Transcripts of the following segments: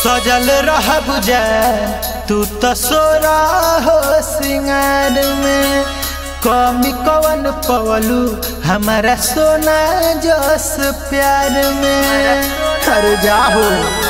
सजल रह बुझा तू तो सोरा हो सिंगार में कमी कवन पवलू हमारा सोना जस प्यार में हर जाहो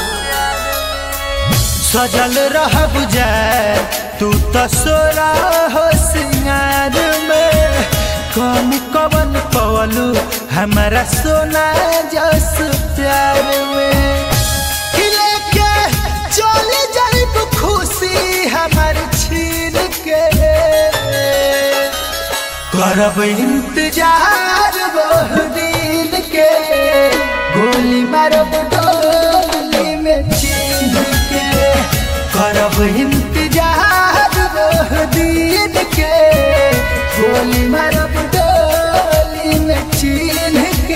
सजल रह बुझा तू तो सोरा हो सिंगार में कमी कवन पवलू हमारा सोना जस प्यार में खिले के चले जाइब खुशी हमर छीन के करब इंतजार वह दिन के गोली मारब डोली में चीन के करब इंतजार वह दिन के गोली मारब डोली में चीन के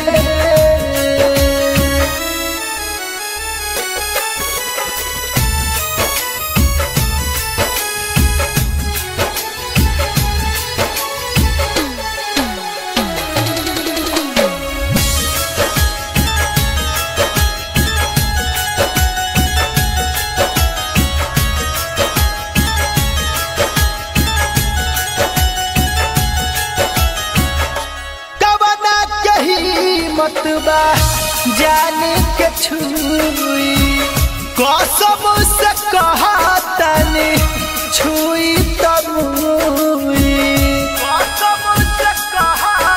कवना कही मतबा जाने के छुई कसम से कहा तनी छुई तब कसम से कहा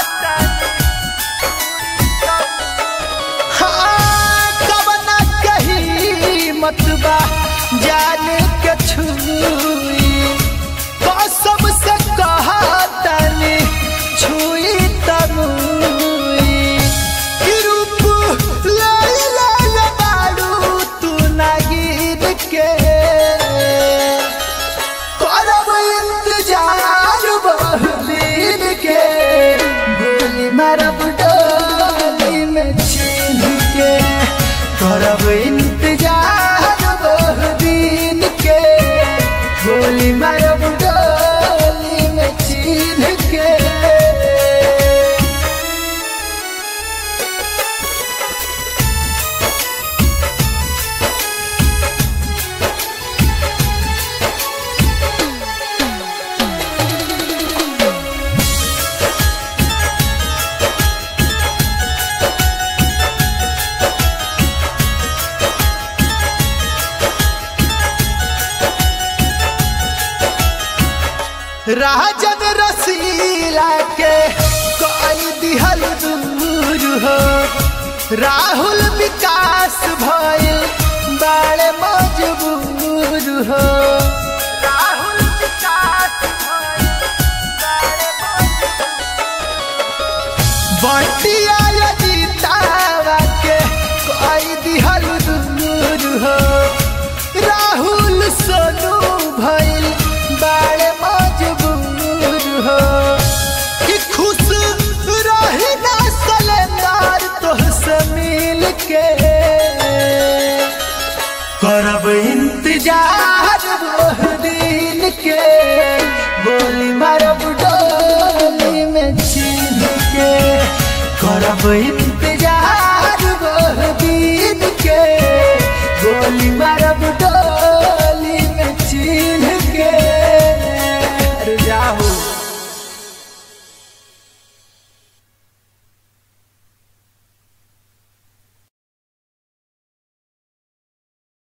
हाँ, कवना कही मतबा जाने के छुई कसम से कहा तनी छुई तमुई कि रूप लाल लाल बारू तू नागिन के करब इंतजार बहुदिन के गोली मारब डोली में छीन के करब इंतजार बहुदिन के गोली मारब डोली में छीन के राजन रसीला के कोई दिहल दूर हो राहुल विकास भइल बाड़े मजबूर हो राहुल विकास बटिया जीतावा के कोई दिहल दूर हो राहुल सोनू भइल बाड़े मजबूर हो कि खुश रही ना सलेंदार तोहसे मिल के करब इंतजार वह दिन के गोली मारब डोली में छीन के करब इंतजार वह दिन के गोली मारब डोली